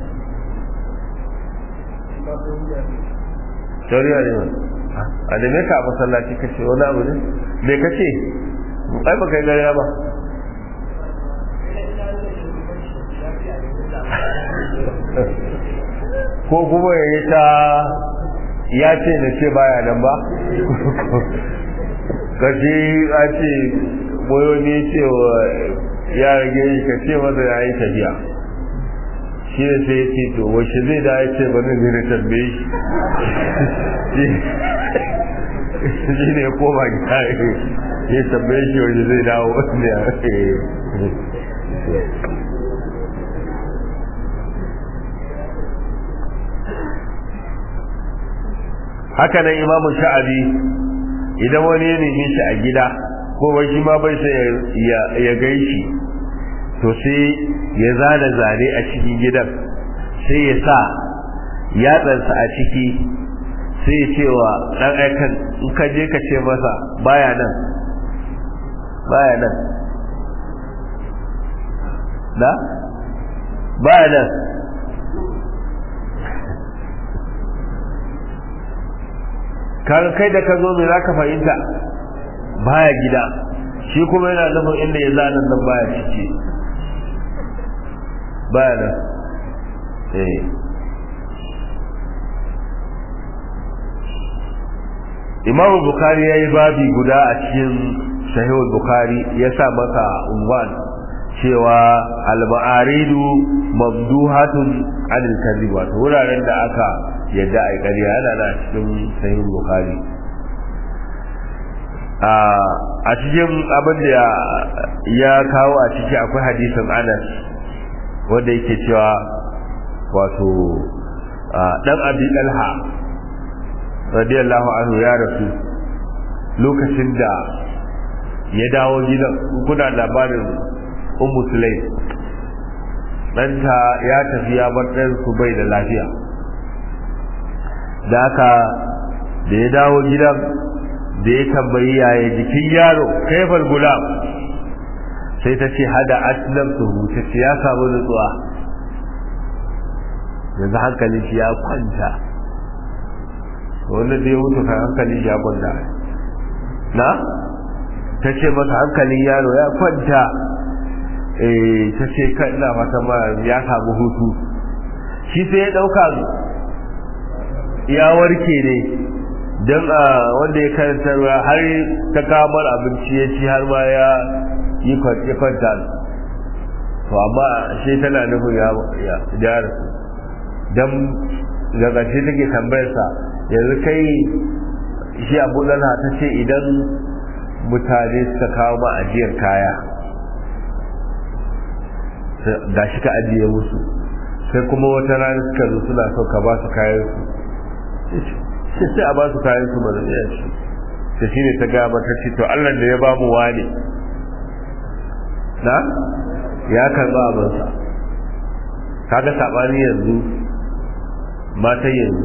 sauriya ne ba a da ka a masallaci ka ce wani abu ne me ka ce ai ba kai gariya ba ko kuma ya yi ta ya ce na ce baya nan ba kashi a ce boyo ne cewa ya rage shi ka ce masa ya yi tafiya shi ne sai ya ce to wace zai da ya ce bane zai na tambaye shi shi ne koma gida ya tambaye shi wace zai dawo wanda ya haka nan imamu sha'abi idan wani ya nemi shi a gida ko wai shi ma bai sai ya gaishi to sai ya zana zane a cikin gidan sai ya sa yatsansa a ciki sai ya ce wa ɗan aikan in ka je ka ce masa baya nan baya nan da baya nan kaga kai da ka zo me za ka fahimta baya gida shi kuma yana nufin inda ya zana nan baya ciki baya nan eh imamu bukari ya yi babi guda a cikin sahihul bukari ya sa masa unwan cewa al-ma'aridu mamduhatun anil kadhib wato wuraren da aka yadda ai ƙarya yana na cikin sahihul bukari a cikin abin da ya kawo a ciki akwai hadisin anas wanda yake cewa wato dan abi dalha radiyallahu anhu ya rasu lokacin da ya dawo gidan kuna labarin ummu sulaim ɗanta ya tafi ya bar ɗan su bai da lafiya da haka da ya dawo gidan da ya tambayi yaya jikin yaro kaifar gulam sai ta ce hada aslam su huce ce ya samu nutsuwa yanzu hankalin shi ya kwanta wanda da ya mutu kan hankalin shi ya kwanta na ta ce masa hankalin yaro ya kwanta eh ta ce kan ina fata ma ya samu hutu shi sai ya dauka ya warke ne don a wanda ya karanta ruwa har ta kamar abinci ya ci har ma ya yi kwanta to amma sai tana nufin ya gyara don ga ƙarshe take tambayarsa yanzu kai shi abu lana ta ce idan mutane suka kawo ma ajiyar kaya da shi ka ajiye musu sai kuma wata rana suka zo suna so ka ba su kayan su sai a ba su kayan su mana ya ce ta shi ne ta gaba ta ce to allah da ya ba mu wane na ya karba abinsa kaga saɓani yanzu matan yanzu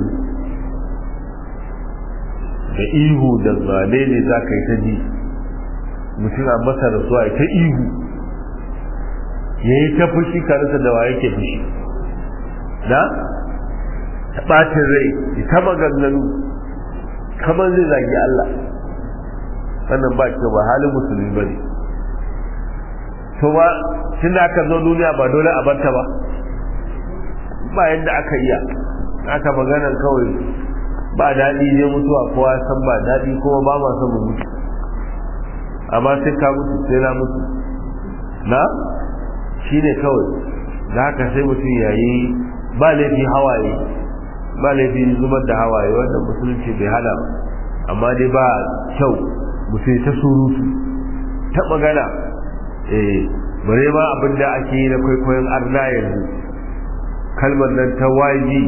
da ihu da zane ne za ka yi ta ji mutum a masa da suwa ta ihu ya yi ta fushi karisa da wa yake fushi na ta ɓacin rai ta maganganu kamar zai zagi Allah wannan ba kyau ba halin musulmi ba ne to ba tun da aka zo duniya ba dole a barta ba ba yadda aka iya aka maganar kawai ba daɗi ne mutuwa kowa san ba daɗi kuma ba ma son mu mutu amma sai ka mutu sai na mutu na shi ne kawai da haka sai mutum ya yi ba laifi hawaye ba laifi zubar da hawaye wanda musulunci bai hana ba amma dai ba kyau mutum ta surutu ta magana eh bare ma abin da ake yi na kwaikwayon arna yanzu kalmar nan ta waji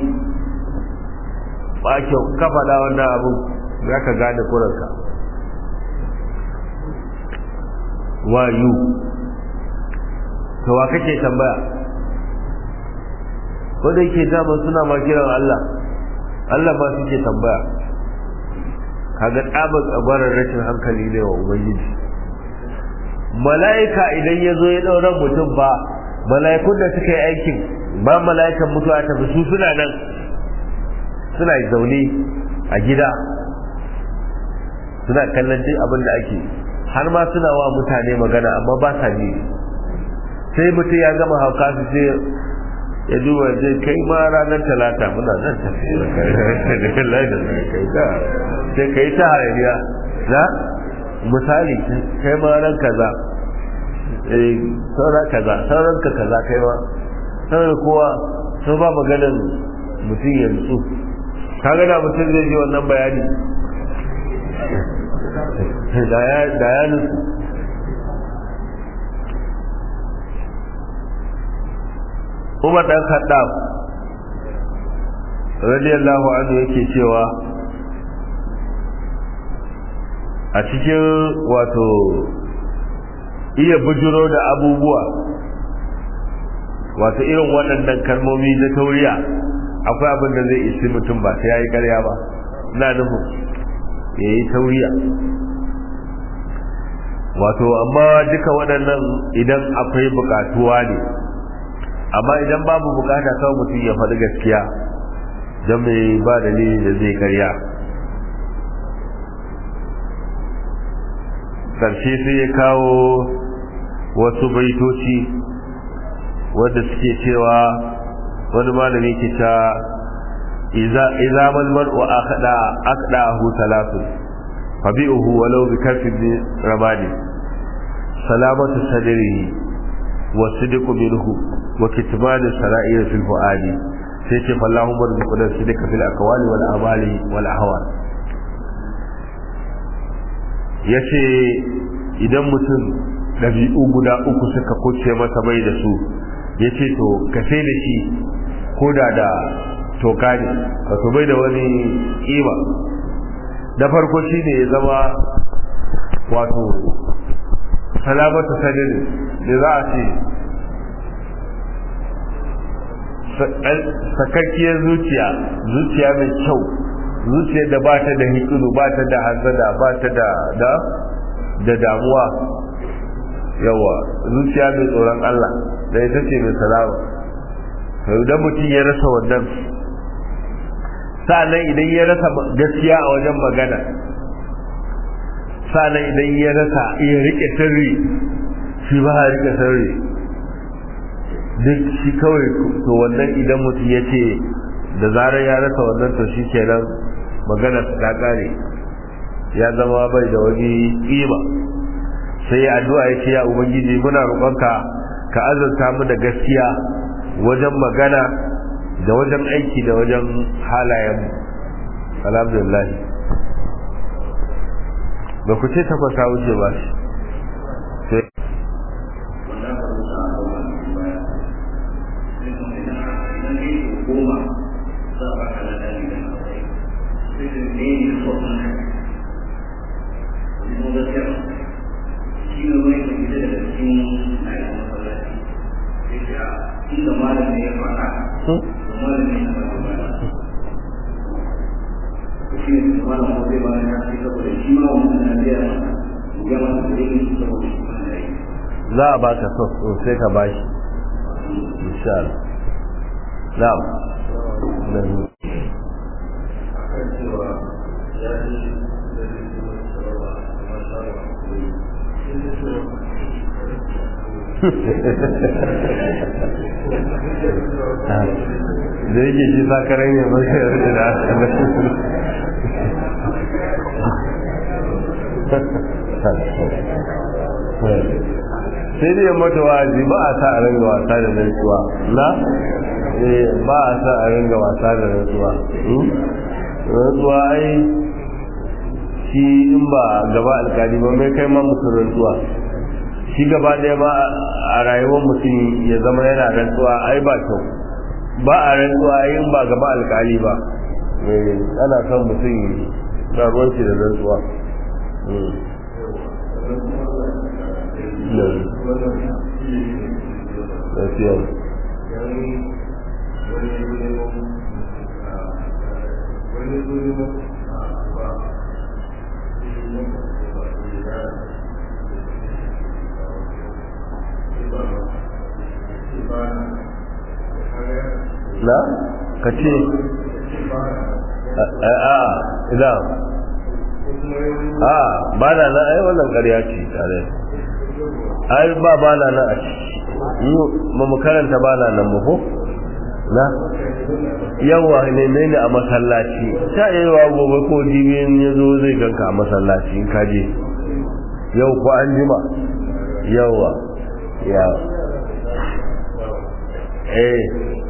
ba kyau ka faɗa wannan abin za ka gane kuranka wayu to wa kake tambaya ko da yake dama suna ma kiran Allah Allah ma suke tambaya kaga tsabar tsabarar rashin hankali ne wa ubangiji mala'ika idan ya zo ya ɗauran mutum ba mala'ikun da suka yi aikin ba mala'ikan mutuwa tafi su suna nan suna zaune a gida suna kallon duk abin da ake har ma suna wa mutane magana amma ba sa ji sai mutum ya gama hauka su ce ya duba zai kai ma ranar talata muna nan tafiya da kai da kai da sai kai ta hayaniya na misali kai ma ran kaza eh sauran kaza sauran ka kaza kai ma sauran kowa sun ba maganin mutum ya nutsu ka gana mutum zai ji wannan bayani da ya nutsu Umar dan Khattab radiyallahu anhu yake cewa a cikin wato iya bujiro da abubuwa wato irin waɗannan kalmomi na tauriya akwai abin da zai isi mutum ba sai ya yi ƙarya ba na nufin ya yi tauriya wato amma duka waɗannan idan akwai buƙatuwa ne amma idan babu buƙata kawai mutum ya faɗi gaskiya don mai ba dalili da zai ƙarya ƙarshe sai ya kawo wasu baitoci wadda suke cewa wani malami ke ta iza mal mar'u akhda aqdahu thalathun fabi'uhu walau bi kafin ramadi salamatu sadrihi wa sidqu minhu wa kitman sara'ir fil fuadi sai ce fallahu marzuquna sidqa fil aqwali wal amali wal ahwal yace idan mutum dabi'u guda uku suka kuce masa bai da su ya ce to ka sai da shi ko da da toka ne wato bai da wani kima da farko shi ne ya zama wato salamatu sadin da za a ce sakakkiyar zuciya zuciya mai kyau zuciya da ba ta da hikiru ba ta da hanzada ba ta da da damuwa yawa zuciya mai tsoron Allah da ita ce mai salama to idan mutum ya rasa wannan sa'annan idan ya rasa gaskiya a wajen magana sa'annan idan ya rasa iya rike sirri shi ba ya rike sirri duk shi kawai to wannan idan mutum ya ce da zarar ya rasa wannan to shi kenan magana ta kare ya zama bai da wani kima sai addu'a ya ce ya ubangiji muna roƙonka ka azurta mu da gaskiya wajen magana da wajen aiki da wajen halayen alhamdulillah ba ku ce tafasa wuce ba shi sai inda malamin ya faɗa malamin ya faɗa ba shi ne malam ko zai bayan ya ce saboda shi ma wannan na biya ya masa da yin saboda shi ma ya yi za a baka so sai ka bashi insha Allah na'am akan cewa ya ji da zai kuma sarrafa kuma sarrafa da yake shi sakarai ne mai sayar da sai dai mata wa'azi ba a sa a ringa wasa da rantsuwa na ba a sa a ringa wasa da rantsuwa rantsuwa ai shi in ba gaba alkali ba mai kai ma mutum rantsuwa shi gaba ɗaya ba a rayuwar mutum ya zama yana rantsuwa ai ba kyau ba a rantsuwa ai in ba gaba alkali ba ana son mutum na ruwan shi da rantsuwa gaskiya na ka ce a idan a ba na nan ai wannan ƙarya ce tare ai ba ba na nan a ciki ba mu karanta ba na nan mu ko na yawa ne ne a masallaci ta yawa gobe ko jibin ya zo zai ganka a masallaci in ka je yau ko an jima yawa ya eh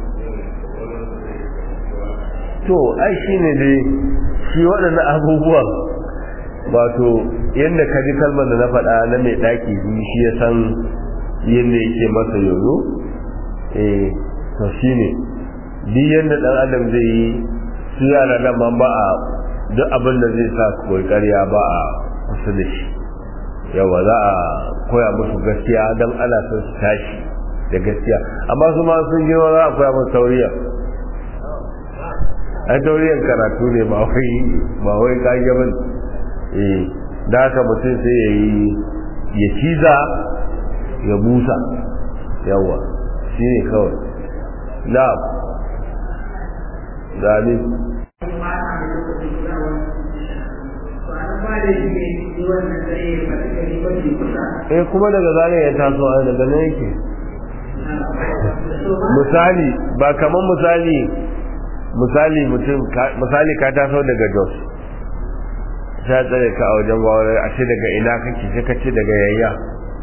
to ai shine dai shi waɗannan abubuwan wato yadda ka ji kalmar da na faɗa na mai ɗaki biyu shi ya san yadda yake masa yoyo eh to shi ne duk yadda ɗan adam zai yi su yara nan ma ba a duk abin da zai sa koyi ƙarya ba a kusa da shi yawa za a koya musu gaskiya don ana son su tashi da gaskiya amma su ma sun girma za a koya musu tauriya a tauriyar karatu ne ba wai ba wai kage bane eh da haka mutum sai ya yi ya ciza ya busa yawa shi ne kawai na gani eh kuma daga zane ya taso a daga nan yake misali ba kamar misali misali mutum misali ka taso daga jos ta tsare ka a wajen gwawar a ce daga ina kake sai ka ce daga yayya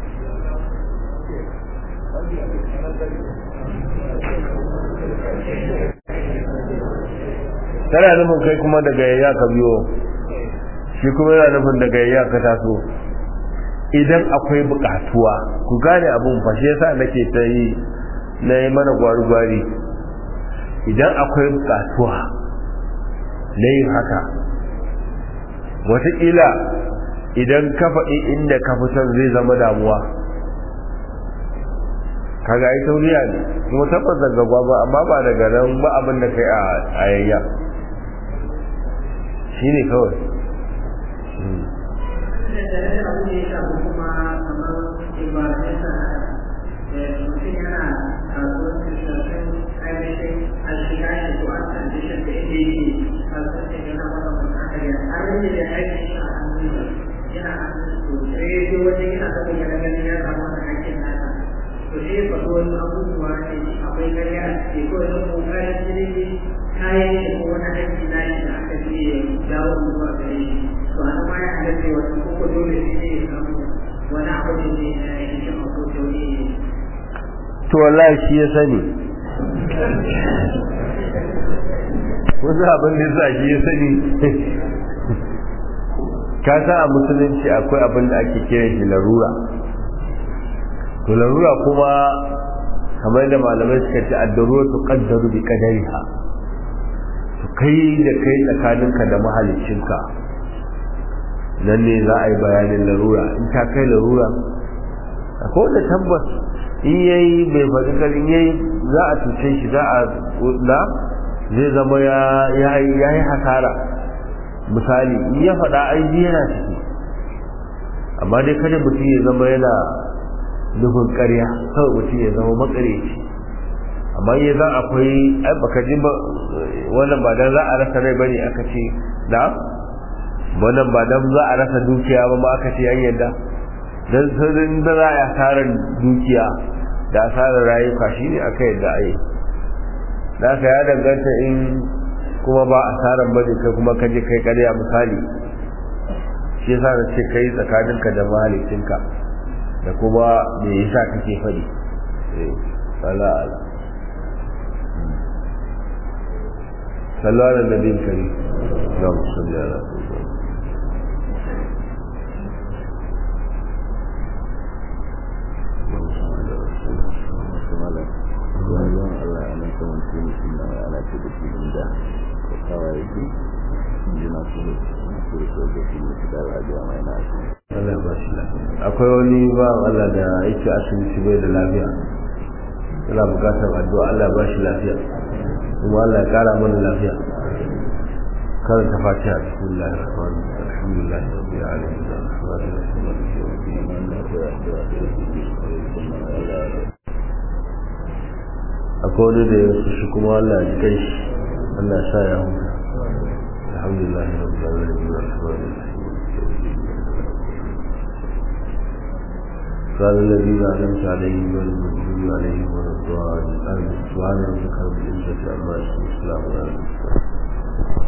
tana nufin kai kuma daga yayya ka biyo shi kuma yana nufin daga yayya ka taso idan akwai bukatuwa ku gane abun fashe yasa nake ta yi na yi mana gwari-gwari idan akwai bukatuwa na yin haka wataƙila idan ka faɗi inda ka fi son zai zama damuwa kaga ai tauriya ne kuma tabbas daga gwaba amma ba daga nan ba abin da kai a ayayya shi ne kawai to wallahi shi ya sani wasu abin da sa shi ya sani ka sa a musulunci akwai abin da ake kiran shi larura to larura kuma kamar da malamai suka ce addaruwa su kaddaru bi kadariha to kai da kai tsakaninka da mahalicinka nan ne za a yi bayanin larura in ta kai larura akwai da tabbas in yayi bai faɗi karin yayi za a cuce shi za a na zai zama ya yi hasara misali in ya faɗa aiki yana ciki amma dai kada mutum ya zama yana nufin ƙarya kawai mutum ya zama makareci amma ya za akwai ai baka ji ba wannan ba dan za a rasa rai bane aka ce da wannan ba dan za a rasa dukiya ba ma aka ce an yadda don saurin da za a asarar dukiya da asarar rayuka shi ne aka yadda a yi da ka ya danganta in kuma ba asarar bane kai kuma ka je kai karya misali shi yasa na ce kai tsakaninka da mahalicinka da kuma me yasa kake faɗi ala ala sallu ala nabi karim na musalli ala Allah ba shi lafiya akwai wani ba Allah da yake asibiti bai da lafiya yana bukatar addu'a Allah ba shi lafiya kuma Allah ya kara mana lafiya karanta fatiha bismillah ar-rahman alhamdulillah rabbil alamin arrahman arrahim maliki akwai wani da ya shi kuma Allah ya kai shi Allah ya sa ya huta alhamdulillah rabbil alamin arrahman arrahim قال الذين أنعمت عليهم غير المغضوب عليهم ولا الضالين سبحان ربك رب العزة عما يصفون وسلام على المرسلين